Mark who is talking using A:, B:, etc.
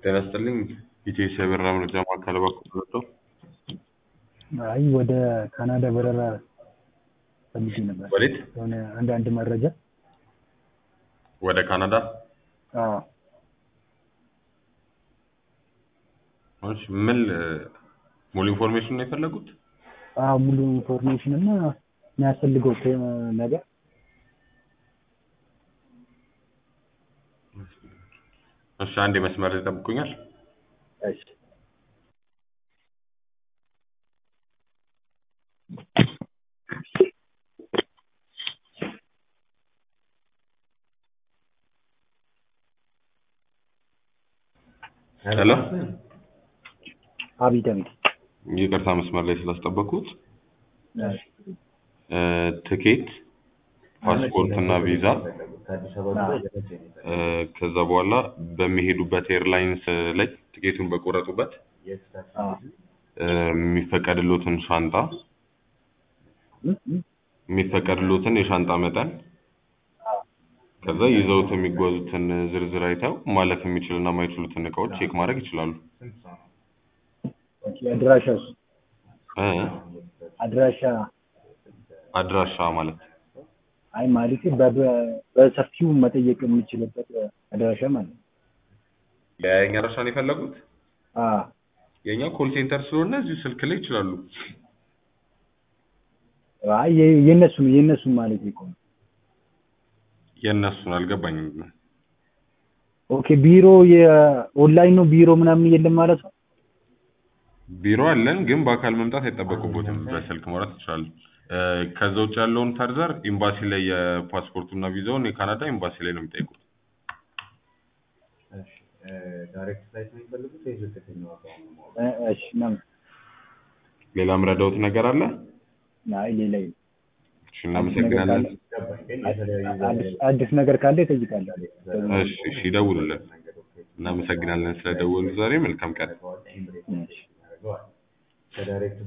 A: ጤና ይስጥልኝ ኢትዮ የበረራ መረጃ ማዕከል በኩል መጥቶ
B: አይ ወደ ካናዳ በረራ ፈልጌ ነበር።
A: ወዴት?
B: የሆነ አንዳንድ መረጃ
A: ወደ ካናዳ?
B: አዎ
A: እሺ ምን ሙሉ ኢንፎርሜሽን ነው የፈለጉት?
B: አዎ ሙሉ ኢንፎርሜሽን እና የሚያስፈልገው ነገር
A: እሺ አንድ መስመር ላይ ይጠብቁኛል።
B: እሺ
A: ሄሎ
B: አቤት አቤት
A: ይቅርታ መስመር ላይ ስላስጠበኩት
B: እሺ
A: እ ትኬት ፓስፖርት እና ቪዛ እ ከዛ በኋላ በሚሄዱበት ኤርላይንስ ላይ ትኬቱን በቆረጡበት
B: አዎ
A: እ የሚፈቀድሎትን ሻንጣ
B: እ እ
A: የሚፈቀድሎትን የሻንጣ መጠን ከዛ ይዘውት የሚጓዙትን ዝርዝር አይተው ማለፍ የሚችልና የማይችሉትን እቃዎች ቼክ ማድረግ ይችላሉ።
B: ኦኬ አድራሻስ
A: እ
B: አድራሻ
A: አድራሻ ማለት
B: አይ ማለቴ በ- በሰፊው መጠየቅ የምችልበት አድራሻ ማለት ነው።
A: የኛ አድራሻን የፈለጉት
B: አዎ
A: የኛ ኮል ሴንተር ስለሆነ እዚሁ ስልክ ላይ ይችላሉ።
B: አይ የ- የእነሱን የእነሱን ማለት እኮ ነው።
A: የእነሱን አልገባኝም።
B: ኦኬ ቢሮ የኦንላይን ነው ቢሮ ምናምን የለም ማለት ነው።
A: ቢሮ አለን፣ ግን በአካል መምጣት አይጠበቅቦትም። በስልክ ማውራት ይችላሉ። እ ከዛ ውጭ ያለውን ፈርዘር ኤምባሲ ላይ የፓስፖርቱና ቪዛውን የካናዳ ኤምባሲ ላይ ነው የሚጠይቁት።
C: ዳይሬክት ፍላይት ነው የሚፈልጉት ወይስ ዝቅተኛ ዋጋውን ነው ማወቅ?
B: እ እሺ ምናምን
A: ሌላ ምረዳውት ነገር አለ?
B: አይ ሌላ የለም።
A: እሺ እናመሰግናለን።
C: ገባኝ። ግን የተለያዩ
B: አዲስ አዲስ ነገር ካለ ይጠይቃለሁ።
A: እሺ እሺ ይደውሉልን። እናመሰግናለን ስለደወሉ ዛሬ መልካም ቀን።
C: ኤምሬት
B: እሺ
C: ያደርገዋል ከዳይሬክት